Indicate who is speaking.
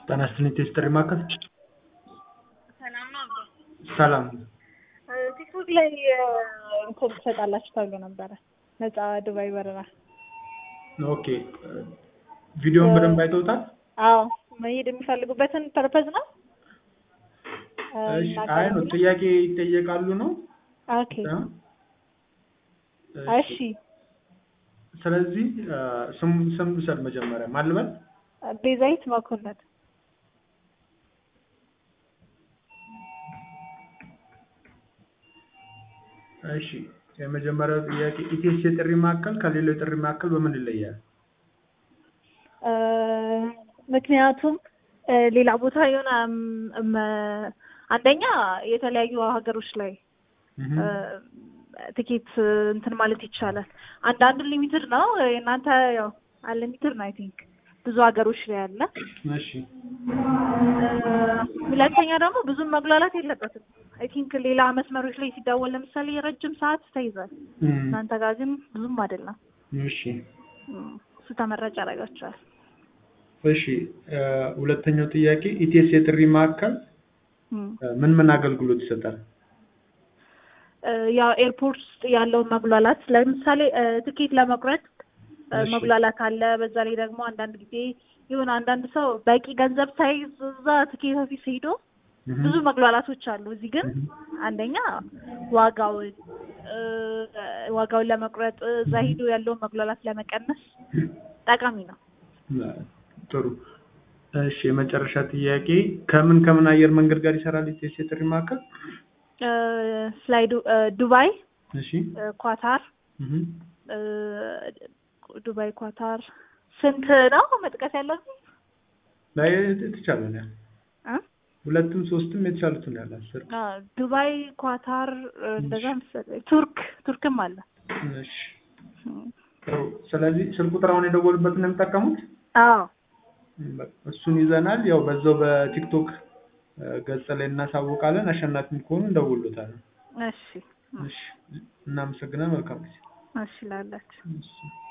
Speaker 1: ጤና ይስጥልኝ ቴስትሪ ማዕከል
Speaker 2: ሰላም ነው አባ።
Speaker 1: ሰላም
Speaker 2: ቲክቶክ ላይ እንትን ትሰጣላችሁ ተብሎ ነበረ ነፃ ዱባይ በረራ።
Speaker 1: ኦኬ ቪዲዮውን በደንብ አይተውታል
Speaker 2: አዎ መሄድ የሚፈልጉበትን ፐርፐዝ ነው።
Speaker 1: እሺ አይ ነው ጥያቄ ይጠየቃሉ ነው
Speaker 2: ኦኬ እሺ
Speaker 1: ስለዚህ ስም ስም ልውሰድ መጀመሪያ ማን ልበል
Speaker 2: ቤዛዊት መኮንን
Speaker 1: እሺ የመጀመሪያው ጥያቄ ኢቴስ የጥሪ ማዕከል ከሌላው የጥሪ ማዕከል በምን ይለያል?
Speaker 2: ምክንያቱም ሌላ ቦታ የሆነ አንደኛ የተለያዩ ሀገሮች ላይ ትኬት እንትን ማለት ይቻላል። አንዳንዱ ሊሚትድ ነው። የእናንተ ያው አንሊሚትድ ነው አይ ቲንክ ብዙ ሀገሮች ላይ አለ።
Speaker 1: እሺ
Speaker 2: ሁለተኛ ደግሞ ብዙም መጉላላት የለበትም። አይ ቲንክ ሌላ መስመሮች ላይ ሲደወል ለምሳሌ ረጅም ሰዓት ተይዟል። እናንተ ጋር ግን ብዙም አይደለም።
Speaker 1: እሺ
Speaker 2: እሱ ተመራጭ ያደርጋቸዋል።
Speaker 1: እሺ ሁለተኛው ጥያቄ ኢቴስ የጥሪ ማዕከል ምን ምን አገልግሎት ይሰጣል?
Speaker 2: ያው ኤርፖርት ውስጥ ያለውን መጉላላት ለምሳሌ ትኬት ለመቁረጥ መጉላላት አለ። በዛ ላይ ደግሞ አንዳንድ ጊዜ የሆነ አንዳንድ ሰው በቂ ገንዘብ ሳይዝ እዛ ትኬት ኦፊስ ሄዶ ብዙ መጉላላቶች አሉ። እዚህ ግን አንደኛ ዋጋውን ዋጋውን ለመቁረጥ እዛ ሄዶ ያለውን መጉላላት ለመቀነስ ጠቃሚ ነው።
Speaker 1: ጥሩ። እሺ የመጨረሻ ጥያቄ ከምን ከምን አየር መንገድ ጋር ይሰራል ኢቴስ የጥሪ ማዕከል?
Speaker 2: ፍላይ ዱባይ፣
Speaker 1: እሺ
Speaker 2: ኳታር፣ ዱባይ፣ ኳታር ስንት ነው መጥቀስ ያለብኝ?
Speaker 1: ላይ ትቻላል ያ ሁለትም ሶስትም የተቻሉትን ያለ አስር
Speaker 2: ዱባይ፣ ኳታር እንደዛ መሰለኝ። ቱርክ ቱርክም አለ።
Speaker 1: እሺ ጥሩ። ስለዚህ ስልክ ቁጥር አሁን የደወሉበትን ነው የሚጠቀሙት?
Speaker 2: አዎ
Speaker 1: እሱን ይዘናል። ያው በዛው በቲክቶክ ገጽ ላይ እናሳውቃለን። አሸናፊም ከሆኑ እንደውሉታለን።
Speaker 2: እሺ
Speaker 1: እሺ እናመሰግናለን። መልካም ጊዜ።
Speaker 2: እሺ ላላችሁ
Speaker 1: እሺ